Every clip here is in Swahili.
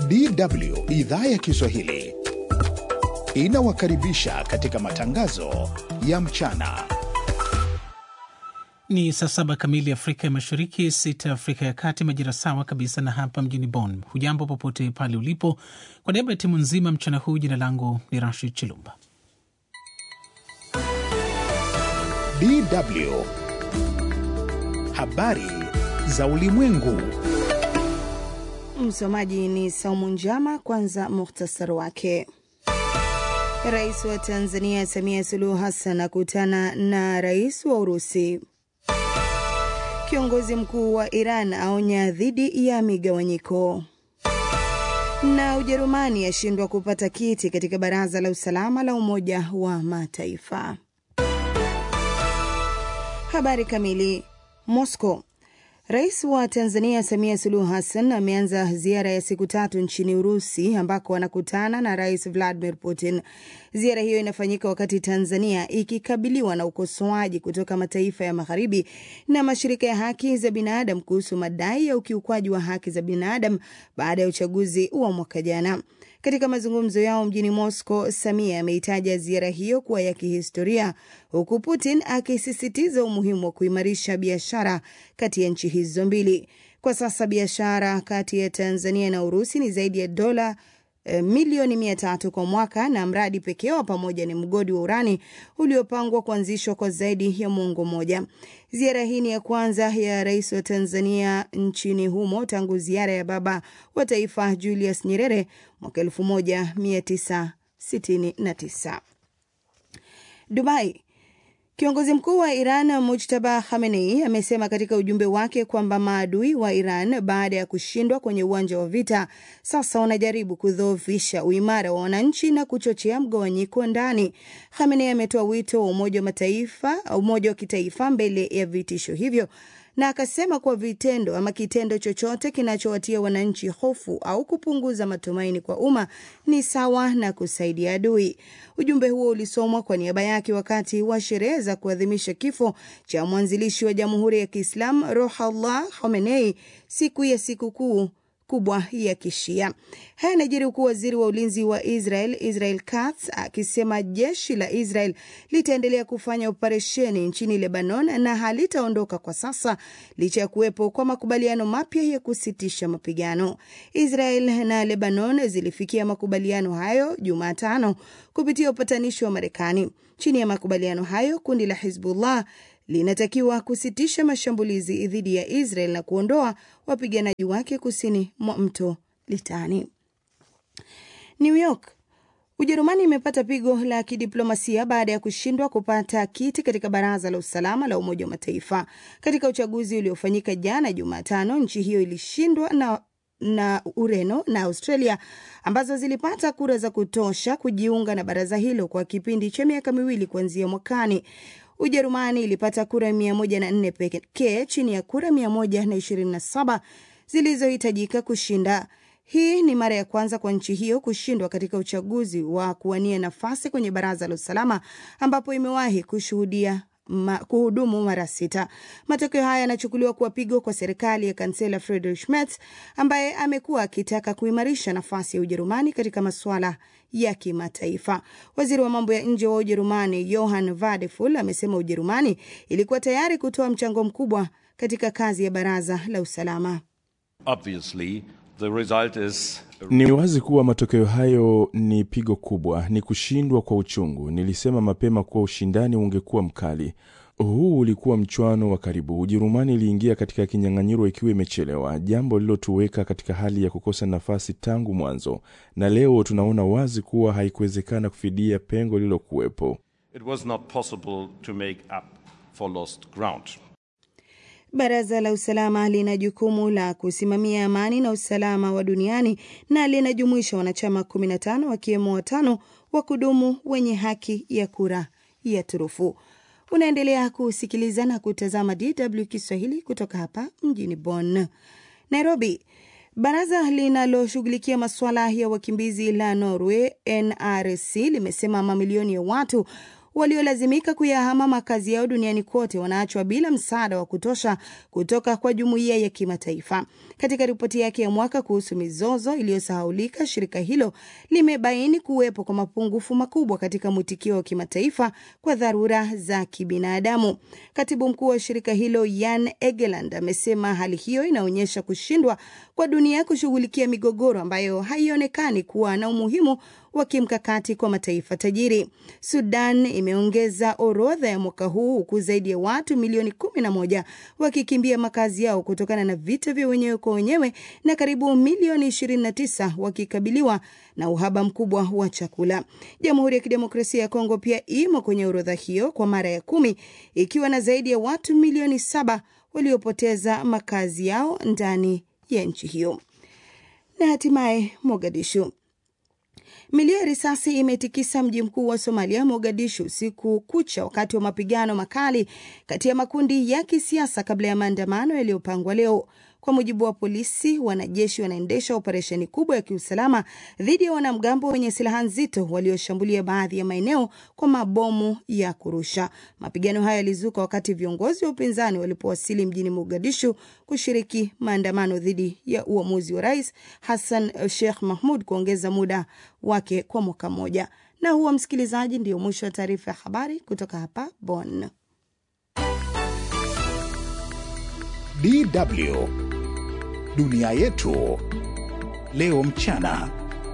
DW idhaa ya Kiswahili inawakaribisha katika matangazo ya mchana. Ni saa saba kamili Afrika ya Mashariki, sita Afrika ya Kati, majira sawa kabisa na hapa mjini Bonn. Hujambo popote pale ulipo. Kwa niaba ya timu nzima mchana huu, jina langu ni Rashid Chilumba. DW habari za ulimwengu. Msomaji ni Saumu Njama. Kwanza muhtasari wake. Rais wa Tanzania Samia Suluhu Hassan akutana na rais wa Urusi. Kiongozi mkuu wa Iran aonya dhidi ya migawanyiko. Na Ujerumani yashindwa kupata kiti katika Baraza la Usalama la Umoja wa Mataifa. Habari kamili. Moscow. Rais wa Tanzania Samia Suluhu Hassan ameanza ziara ya siku tatu nchini Urusi ambako anakutana na Rais Vladimir Putin. Ziara hiyo inafanyika wakati Tanzania ikikabiliwa na ukosoaji kutoka mataifa ya Magharibi na mashirika ya haki za binadamu kuhusu madai ya ukiukwaji wa haki za binadamu baada ya uchaguzi wa mwaka jana. Katika mazungumzo yao mjini Moscow, Samia ameitaja ziara hiyo kuwa ya kihistoria, huku Putin akisisitiza umuhimu wa kuimarisha biashara kati ya nchi hizo mbili. Kwa sasa biashara kati ya Tanzania na Urusi ni zaidi ya dola e, milioni mia tatu kwa mwaka, na mradi pekee wa pamoja ni mgodi wa urani uliopangwa kuanzishwa kwa zaidi ya muongo mmoja. Ziara hii ni ya kwanza ya rais wa Tanzania nchini humo tangu ziara ya baba wa taifa Julius Nyerere mwaka 1969. Dubai. Kiongozi mkuu wa Iran Mujtaba Khamenei amesema katika ujumbe wake kwamba maadui wa Iran baada ya kushindwa kwenye uwanja wa vita sasa wanajaribu kudhoofisha uimara wa wananchi na kuchochea mgawanyiko ndani. Khamenei ametoa wito wa Umoja wa Mataifa, umoja wa kitaifa mbele ya vitisho hivyo na akasema kuwa vitendo ama kitendo chochote kinachowatia wananchi hofu au kupunguza matumaini kwa umma ni sawa na kusaidia adui. Ujumbe huo ulisomwa kwa niaba yake wakati wa sherehe za kuadhimisha kifo cha mwanzilishi wa Jamhuri ya Kiislamu Ruhollah Khomeini, siku ya sikukuu kubwa ya Kishia. Haya yanajiri huku waziri wa ulinzi wa Israel Israel Katz akisema jeshi la Israel litaendelea kufanya operesheni nchini Lebanon na halitaondoka kwa sasa licha ya kuwepo kwa makubaliano mapya ya kusitisha mapigano. Israel na Lebanon zilifikia makubaliano hayo Jumatano kupitia upatanishi wa Marekani. Chini ya makubaliano hayo, kundi la Hizbullah linatakiwa kusitisha mashambulizi dhidi ya Israel na kuondoa wapiganaji wake kusini mwa mto Litani. New York. Ujerumani imepata pigo la kidiplomasia baada ya kushindwa kupata kiti katika Baraza la Usalama la Umoja wa Mataifa. Katika uchaguzi uliofanyika jana Jumatano, nchi hiyo ilishindwa na na Ureno na Australia ambazo zilipata kura za kutosha kujiunga na baraza hilo kwa kipindi cha miaka miwili kuanzia mwakani. Ujerumani ilipata kura 104 pekee chini ya kura 127 zilizohitajika kushinda. Hii ni mara ya kwanza kwa nchi hiyo kushindwa katika uchaguzi wa kuwania nafasi kwenye baraza la usalama ambapo imewahi kushuhudia ma, kuhudumu mara sita. Matokeo haya yanachukuliwa kuwa pigo kwa serikali ya kansela Friedrich Merz ambaye amekuwa akitaka kuimarisha nafasi ya Ujerumani katika masuala ya kimataifa. Waziri wa mambo ya nje wa Ujerumani Johann Vadeful amesema Ujerumani ilikuwa tayari kutoa mchango mkubwa katika kazi ya baraza la usalama. Obviously, the result is... Ni wazi kuwa matokeo hayo ni pigo kubwa, ni kushindwa kwa uchungu. Nilisema mapema kuwa ushindani ungekuwa mkali. Huu ulikuwa mchwano wa karibu. Ujerumani iliingia katika kinyang'anyiro ikiwa imechelewa, jambo lililotuweka katika hali ya kukosa nafasi tangu mwanzo, na leo tunaona wazi kuwa haikuwezekana kufidia pengo lililokuwepo. It was not possible to make up for lost ground. Baraza la usalama lina jukumu la kusimamia amani na usalama wa duniani na linajumuisha wanachama 15 wakiwemo watano wa kudumu wenye haki ya kura ya turufu. Unaendelea kusikiliza na kutazama DW Kiswahili kutoka hapa mjini Bonn. Nairobi. Baraza linaloshughulikia masuala ya wakimbizi la Norway NRC limesema mamilioni ya watu waliolazimika kuyahama makazi yao duniani kote wanaachwa bila msaada wa kutosha kutoka kwa jumuiya ya kimataifa. Katika ripoti yake ya mwaka kuhusu mizozo iliyosahaulika, shirika hilo limebaini kuwepo kwa mapungufu makubwa katika mwitikio wa kimataifa kwa dharura za kibinadamu. Katibu mkuu wa shirika hilo Jan Egeland amesema hali hiyo inaonyesha kushindwa kwa dunia kushughulikia migogoro ambayo haionekani kuwa na umuhimu wa kimkakati kwa mataifa tajiri. Sudan imeongeza orodha ya mwaka huu huku zaidi ya watu milioni 11 wakikimbia makazi yao kutokana na vita vya wenyewe kwa wenyewe na karibu milioni 29 wakikabiliwa na uhaba mkubwa wa chakula. Jamhuri ya Kidemokrasia ya Kongo pia imo kwenye orodha hiyo kwa mara ya kumi ikiwa na zaidi ya watu milioni saba waliopoteza makazi yao ndani ya nchi hiyo. Na hatimaye Mogadishu. Milio ya risasi imetikisa mji mkuu wa Somalia, Mogadishu, siku kucha wakati wa mapigano makali kati ya makundi ya kisiasa kabla ya maandamano yaliyopangwa leo. Kwa mujibu wa polisi, wanajeshi wanaendesha operesheni kubwa ya kiusalama dhidi ya wanamgambo wenye silaha nzito walioshambulia baadhi ya maeneo kwa mabomu ya kurusha. Mapigano haya yalizuka wakati viongozi wa upinzani walipowasili mjini Mogadishu kushiriki maandamano dhidi ya uamuzi wa Rais Hassan Sheikh Mahmud kuongeza muda wake kwa mwaka mmoja. Na huwa msikilizaji, ndio mwisho wa taarifa ya habari kutoka hapa Bonn. DW Dunia Yetu Leo Mchana.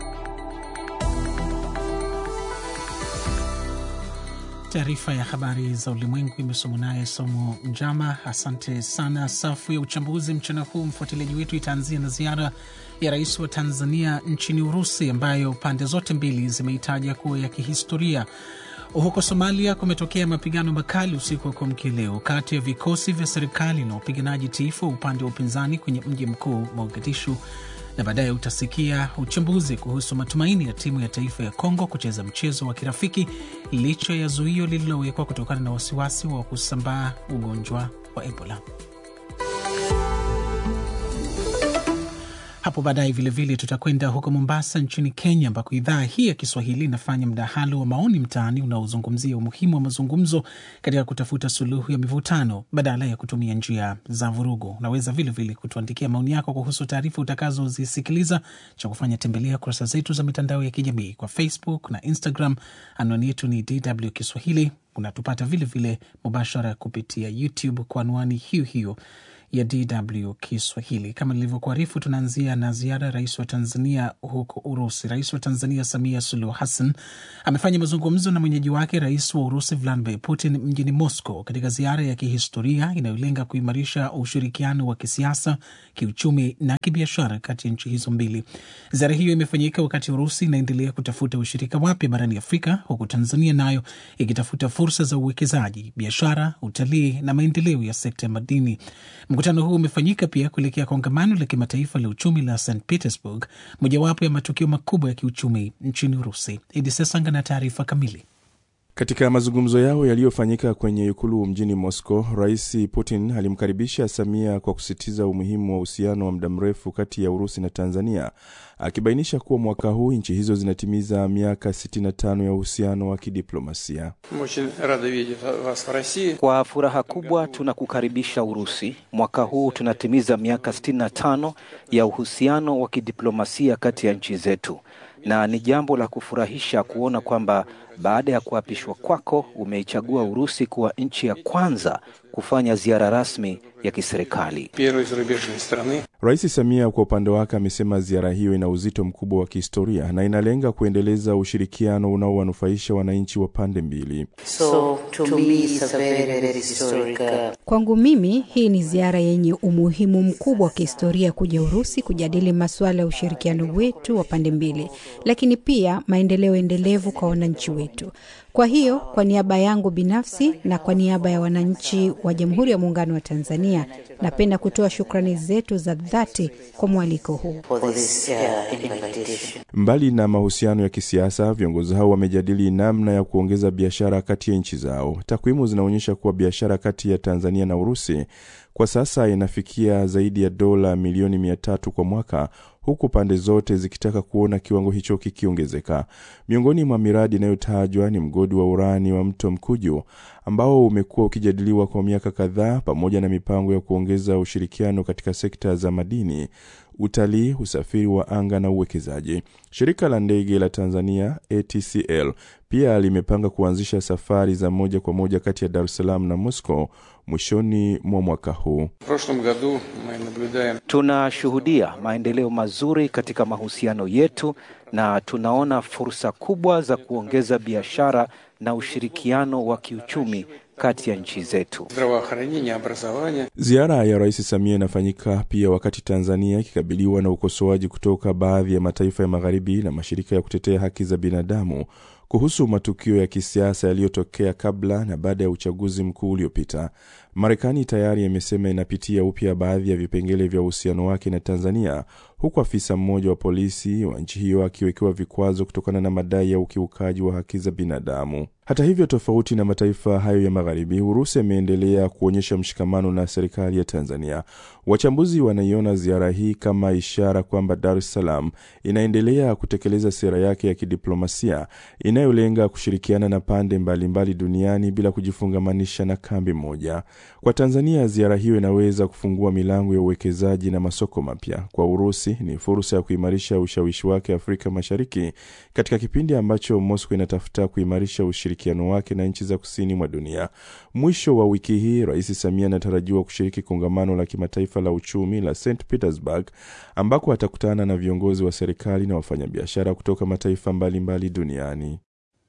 Taarifa ya habari za ulimwengu imesomwa naye Somo Njama. Asante sana. Safu ya uchambuzi mchana huu, mfuatiliaji wetu, itaanzia na ziara ya rais wa Tanzania nchini Urusi ambayo pande zote mbili zimeitaja kuwa ya kihistoria. Huko Somalia kumetokea mapigano makali usiku wa kuamkia leo kati ya vikosi vya serikali na wapiganaji tifu wa upande wa upinzani kwenye mji mkuu Mogadishu, na baadaye utasikia uchambuzi kuhusu matumaini ya timu ya taifa ya Kongo kucheza mchezo wa kirafiki licha ya zuio lililowekwa kutokana na wasiwasi wa kusambaa ugonjwa wa Ebola. Hapo baadaye vilevile tutakwenda huko Mombasa nchini Kenya, ambako idhaa hii ya Kiswahili inafanya mdahalo wa maoni mtaani unaozungumzia umuhimu wa mazungumzo katika kutafuta suluhu ya mivutano badala ya kutumia njia za vurugu. Unaweza vilevile kutuandikia maoni yako kuhusu taarifa utakazozisikiliza. Cha kufanya tembelea kurasa zetu za mitandao ya kijamii kwa Facebook na Instagram. Anwani yetu ni DW Kiswahili. Unatupata vilevile mubashara kupitia YouTube kwa anwani hiyo hiyo ya DW Kiswahili. Kama nilivyokuarifu, tunaanzia na ziara ya rais wa Tanzania huko Urusi. Rais wa Tanzania Samia Suluhu Hassan amefanya mazungumzo na mwenyeji wake rais wa Urusi Vladimir Putin mjini Moscow, katika ziara ya kihistoria inayolenga kuimarisha ushirikiano wa kisiasa, kiuchumi na kibiashara kati ya nchi hizo mbili. Ziara hiyo imefanyika wakati Urusi inaendelea kutafuta ushirika wapya barani Afrika, huku Tanzania nayo ikitafuta fursa za uwekezaji, biashara, utalii na maendeleo ya sekta ya madini. Mkutano huu umefanyika pia kuelekea kongamano la kimataifa la uchumi la St Petersburg, mojawapo ya matukio makubwa ya kiuchumi nchini Urusi. Idi Sesanga na taarifa kamili. Katika mazungumzo yao yaliyofanyika kwenye ikulu mjini Moscow, Rais Putin alimkaribisha Samia kwa kusisitiza umuhimu wa uhusiano wa muda mrefu kati ya Urusi na Tanzania, akibainisha kuwa mwaka huu nchi hizo zinatimiza miaka 65 ya uhusiano wa kidiplomasia. Kwa furaha kubwa tunakukaribisha Urusi. Mwaka huu tunatimiza miaka 65 ya uhusiano wa kidiplomasia kati ya nchi zetu, na ni jambo la kufurahisha kuona kwamba baada ya kuapishwa kwako umeichagua Urusi kuwa nchi ya kwanza kufanya ziara rasmi ya kiserikali. Rais Samia kwa upande wake amesema ziara hiyo ina uzito mkubwa wa kihistoria na inalenga kuendeleza ushirikiano unaowanufaisha wananchi wa pande mbili. So, to me it's a very, very historic, uh, Kwangu mimi hii ni ziara yenye umuhimu mkubwa wa kihistoria kuja Urusi kujadili masuala ya ushirikiano wetu wa pande mbili, lakini pia maendeleo endelevu kwa wananchi wetu. Kwa hiyo, kwa niaba yangu binafsi na kwa niaba ya wananchi wa Jamhuri ya Muungano wa Tanzania, napenda kutoa shukrani zetu za dhati kwa mwaliko huu. for this uh, invitation. Mbali na mahusiano ya kisiasa, viongozi hao wamejadili namna ya kuongeza biashara kati ya nchi zao. Takwimu zinaonyesha kuwa biashara kati ya Tanzania na Urusi kwa sasa inafikia zaidi ya dola milioni mia tatu kwa mwaka huku pande zote zikitaka kuona kiwango hicho kikiongezeka. Miongoni mwa miradi inayotajwa ni mgodi wa urani wa Mto Mkuju ambao umekuwa ukijadiliwa kwa miaka kadhaa, pamoja na mipango ya kuongeza ushirikiano katika sekta za madini, utalii, usafiri wa anga na uwekezaji. Shirika la ndege la Tanzania ATCL pia limepanga kuanzisha safari za moja kwa moja kati ya Dar es Salaam na Moscow mwishoni mwa mwaka huu. Tunashuhudia maendeleo mazuri katika mahusiano yetu na tunaona fursa kubwa za kuongeza biashara na ushirikiano wa kiuchumi kati ya nchi zetu. Ziara ya Rais Samia inafanyika pia wakati Tanzania ikikabiliwa na ukosoaji kutoka baadhi ya mataifa ya magharibi na mashirika ya kutetea haki za binadamu kuhusu matukio ya kisiasa yaliyotokea kabla na baada ya uchaguzi mkuu uliopita. Marekani tayari imesema inapitia upya baadhi ya vipengele vya uhusiano wake na Tanzania, huku afisa mmoja wa polisi wa nchi hiyo akiwekewa vikwazo kutokana na madai ya ukiukaji wa haki za binadamu. Hata hivyo, tofauti na mataifa hayo ya magharibi, Urusi imeendelea kuonyesha mshikamano na serikali ya Tanzania. Wachambuzi wanaiona ziara hii kama ishara kwamba Dar es Salaam inaendelea kutekeleza sera yake ya kidiplomasia inayolenga kushirikiana na pande mbalimbali mbali duniani bila kujifungamanisha na kambi moja. Kwa Tanzania, ziara hiyo inaweza kufungua milango ya uwekezaji na masoko mapya. Kwa Urusi ni fursa ya kuimarisha ushawishi wake Afrika Mashariki katika kipindi ambacho Moscow inatafuta kuimarisha ushirikiano wake na nchi za kusini mwa dunia. Mwisho wa wiki hii, Rais Samia anatarajiwa kushiriki kongamano la kimataifa la uchumi la St Petersburg ambako atakutana na viongozi wa serikali na wafanyabiashara kutoka mataifa mbalimbali mbali duniani.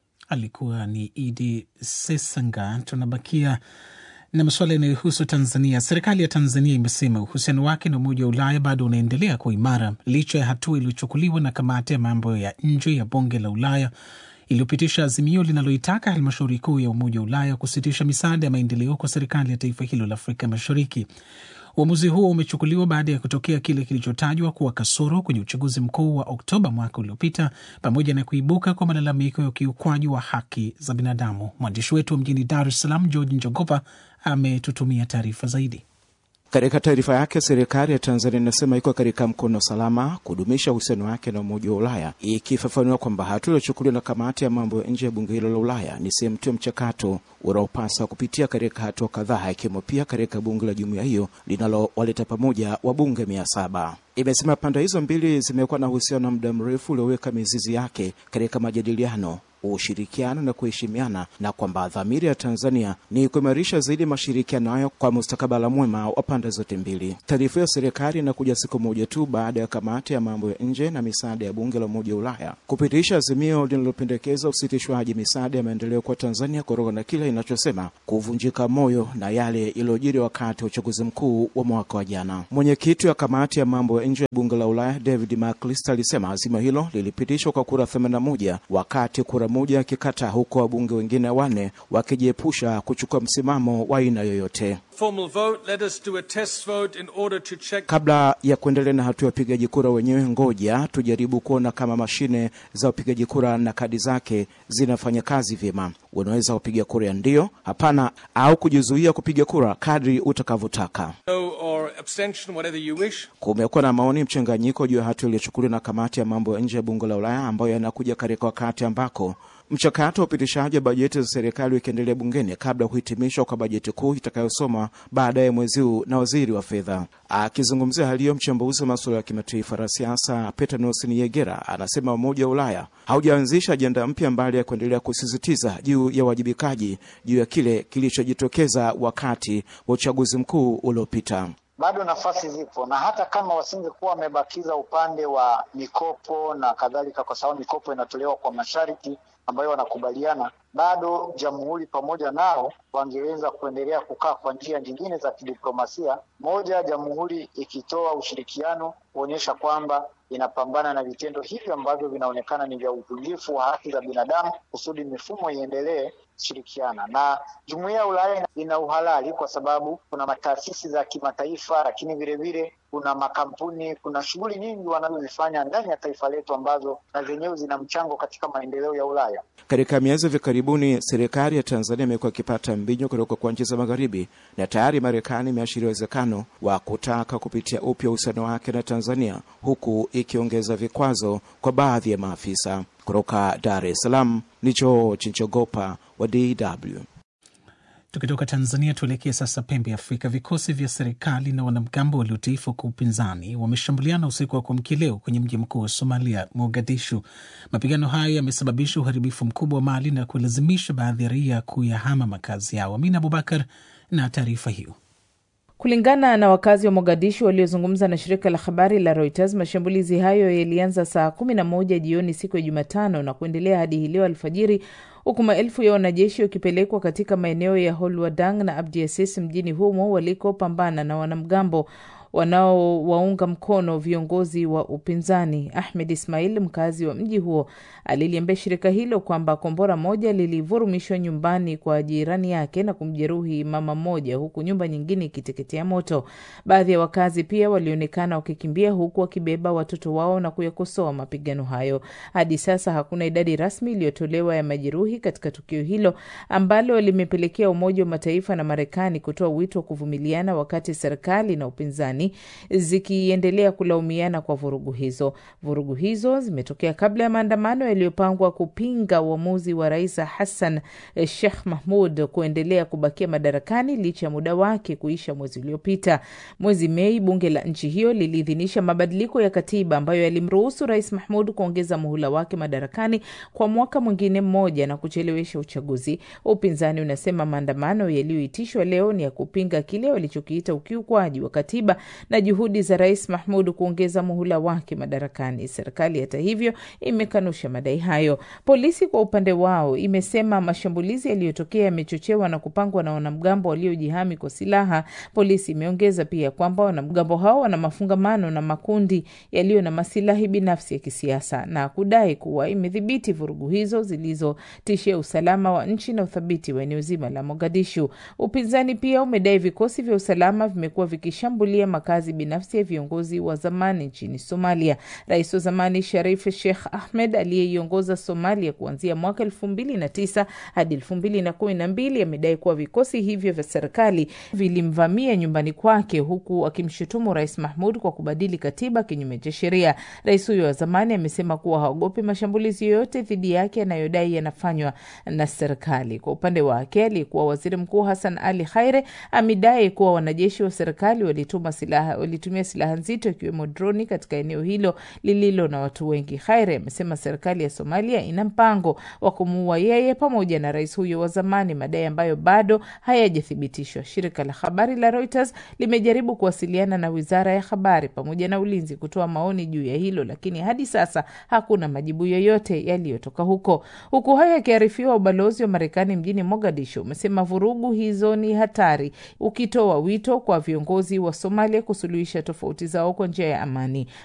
Alikuwa ni Idi Sesanga. Tunabakia na masuala yanayohusu Tanzania. Serikali ya Tanzania imesema uhusiano wake na Umoja wa Ulaya bado unaendelea kuwa imara licha ya hatua iliyochukuliwa na kamati ya mambo ya nje ya Bunge la Ulaya iliyopitisha azimio linaloitaka halmashauri kuu ya Umoja wa Ulaya kusitisha misaada ya maendeleo kwa serikali ya taifa hilo la Afrika Mashariki. Uamuzi huo umechukuliwa baada ya kutokea kile kilichotajwa kuwa kasoro kwenye uchaguzi mkuu wa Oktoba mwaka uliopita, pamoja na kuibuka kwa malalamiko ya ukiukwaji wa haki za binadamu. Mwandishi wetu wa mjini Dar es Salaam, George Njogopa, ametutumia taarifa zaidi. Katika taarifa yake, serikali ya Tanzania inasema iko katika mkono salama kudumisha uhusiano wake na Umoja wa Ulaya, ikifafanua kwamba hatua iliyochukuliwa na kamati ya mambo ya nje ya bunge hilo la Ulaya ni sehemu tu ya mchakato unaopasa kupitia katika hatua kadhaa, ikiwemo pia katika bunge la jumuiya hiyo linalowaleta pamoja wabunge mia saba. Imesema pande hizo mbili zimekuwa na uhusiano wa muda mrefu ulioweka mizizi yake katika majadiliano ushirikiano na kuheshimiana na kwamba dhamira ya Tanzania ni kuimarisha zaidi mashirikiano hayo kwa mustakabala mwema wa pande zote mbili. Taarifa ya serikali inakuja siku moja tu baada ya kamati ya mambo ya nje na misaada ya bunge la Umoja wa Ulaya kupitisha azimio linalopendekeza usitishwaji misaada ya maendeleo kwa Tanzania kutokana na kile inachosema kuvunjika moyo na yale yaliyojiri wakati wa uchaguzi mkuu wa mwaka wa jana. Mwenyekiti wa kamati ya mambo ya nje ya bunge la Ulaya David McAllister alisema azimio hilo lilipitishwa kwa kura 81 wakati kura moja akikataa, huko wabunge wengine wanne wakijiepusha kuchukua msimamo wa aina yoyote. Kabla ya kuendelea na hatua ya upigaji kura wenyewe, ngoja tujaribu kuona kama mashine za upigaji kura na kadi zake zinafanya kazi vyema. Unaweza kupiga kura ya ndio, hapana au kujizuia kupiga kura kadri utakavyotaka. Kumekuwa na maoni mchanganyiko juu ya hatua iliyochukuliwa na kamati ya mambo ya nje ya bunge la Ulaya ambayo yanakuja katika wakati ambako mchakato wa upitishaji wa bajeti za serikali ukiendelea bungeni kabla ya kuhitimishwa kwa bajeti kuu itakayosoma baadaye mwezi huu na waziri wa fedha. Akizungumzia hali hiyo, mchambuzi wa masuala ya kimataifa na siasa Peter Nelson Yegera anasema Umoja wa Ulaya haujaanzisha ajenda mpya mbali ya kuendelea kusisitiza juu ya uwajibikaji juu ya kile kilichojitokeza wakati wa uchaguzi mkuu uliopita. Bado nafasi zipo, na hata kama wasingekuwa wamebakiza upande wa mikopo na kadhalika, kwa sababu mikopo inatolewa kwa masharti ambayo wanakubaliana, bado jamhuri pamoja nao wangeweza kuendelea kukaa kwa njia nyingine za kidiplomasia. Moja, jamhuri ikitoa ushirikiano kuonyesha kwamba inapambana na vitendo hivyo ambavyo vinaonekana ni vya uvunjifu wa haki za binadamu, kusudi mifumo iendelee kushirikiana na jumuiya ya Ulaya ina uhalali kwa sababu kuna mataasisi za kimataifa, lakini vile vile kuna makampuni, kuna shughuli nyingi wanazozifanya ndani ya taifa letu ambazo na zenyewe zina mchango katika maendeleo ya Ulaya. Katika miezi hivi karibuni, serikali ya Tanzania imekuwa ikipata mbinyo kutoka kwa nchi za Magharibi, na tayari Marekani imeashiria uwezekano wa kutaka kupitia upya uhusiano wake na Tanzania, huku ikiongeza vikwazo kwa baadhi ya maafisa. Kutoka Dar es Salaam ni George Njogopa wa DW. Tukitoka Tanzania tuelekee sasa pembe ya Afrika. Vikosi vya serikali na wanamgambo waliotiifu kwa upinzani wameshambuliana usiku wa kuamkia leo kwenye mji mkuu wa Somalia, Mogadishu. Mapigano hayo yamesababisha uharibifu mkubwa wa mali na kulazimisha baadhi ya raia kuyahama makazi yao. Amina Abubakar na taarifa hiyo. Kulingana na wakazi wa Mogadishu waliozungumza na shirika la habari la Reuters, mashambulizi hayo yalianza saa kumi na moja jioni siku ya Jumatano na kuendelea hadi hii leo alfajiri, huku maelfu ya wanajeshi wakipelekwa katika maeneo ya Holwadang na Abdiasis mjini humo walikopambana na wanamgambo wanaowaunga mkono viongozi wa upinzani. Ahmed Ismail, mkazi wa mji huo, aliliambia shirika hilo kwamba kombora moja lilivurumishwa nyumbani kwa jirani yake na kumjeruhi mama mmoja, huku nyumba nyingine ikiteketea moto. Baadhi ya wakazi pia walionekana wakikimbia, huku wakibeba watoto wao na kuyakosoa mapigano hayo. Hadi sasa hakuna idadi rasmi iliyotolewa ya majeruhi katika tukio hilo ambalo limepelekea Umoja wa Mataifa na Marekani kutoa wito wa kuvumiliana wakati serikali na upinzani zikiendelea kulaumiana kwa vurugu hizo. Vurugu hizo zimetokea kabla ya maandamano yaliyopangwa kupinga uamuzi wa Rais Hassan Sheikh Mahmud kuendelea kubakia madarakani licha ya muda wake kuisha mwezi uliopita. Mwezi Mei, bunge la nchi hiyo liliidhinisha mabadiliko ya katiba ambayo yalimruhusu Rais Mahmud kuongeza muhula wake madarakani kwa mwaka mwingine mmoja na kuchelewesha uchaguzi. Upinzani unasema maandamano yaliyoitishwa leo ni ya kupinga kile walichokiita ukiukwaji wa katiba na juhudi za Rais Mahmud kuongeza muhula wake madarakani. Serikali hata hivyo imekanusha madai hayo. Polisi kwa upande wao imesema mashambulizi yaliyotokea yamechochewa na kupangwa na wanamgambo waliojihami kwa silaha. Polisi imeongeza pia kwamba wanamgambo hao wana mafungamano na makundi yaliyo na masilahi binafsi ya kisiasa na kudai kuwa imedhibiti vurugu hizo zilizotishia usalama wa nchi na uthabiti wa eneo zima la Mogadishu. Upinzani pia umedai vikosi vya usalama vimekuwa vikishambulia makazi binafsi ya viongozi wa zamani nchini Somalia. Rais wa zamani Sharif Sheikh Ahmed aliyeiongoza Somalia kuanzia mwaka elfu mbili na tisa hadi elfu mbili na kumi na mbili amedai kuwa vikosi hivyo vya serikali vilimvamia nyumbani kwake, huku akimshutumu Rais Mahmud kwa kubadili katiba kinyume cha sheria. Rais huyo wa zamani amesema kuwa haogopi mashambulizi yoyote dhidi yake yanayodai yanafanywa na serikali. Kwa upande wake, aliyekuwa waziri mkuu Hassan Ali Khaire amedai kuwa wanajeshi wa serikali walituma silaha walitumia silaha nzito ikiwemo droni katika eneo hilo lililo na watu wengi. Khaire amesema serikali ya Somalia ina mpango wa kumuua yeye pamoja na rais huyo wa zamani, madai ambayo bado hayajathibitishwa. Shirika la habari la Reuters limejaribu kuwasiliana na wizara ya habari pamoja na ulinzi kutoa maoni juu ya hilo, lakini hadi sasa hakuna majibu yoyote yaliyotoka huko. Huku hayo yakiarifiwa, ubalozi wa Marekani mjini Mogadishu umesema vurugu hizo ni hatari, ukitoa wito kwa viongozi wa Somalia kusuluhisha tofauti zao kwa njia ya amani.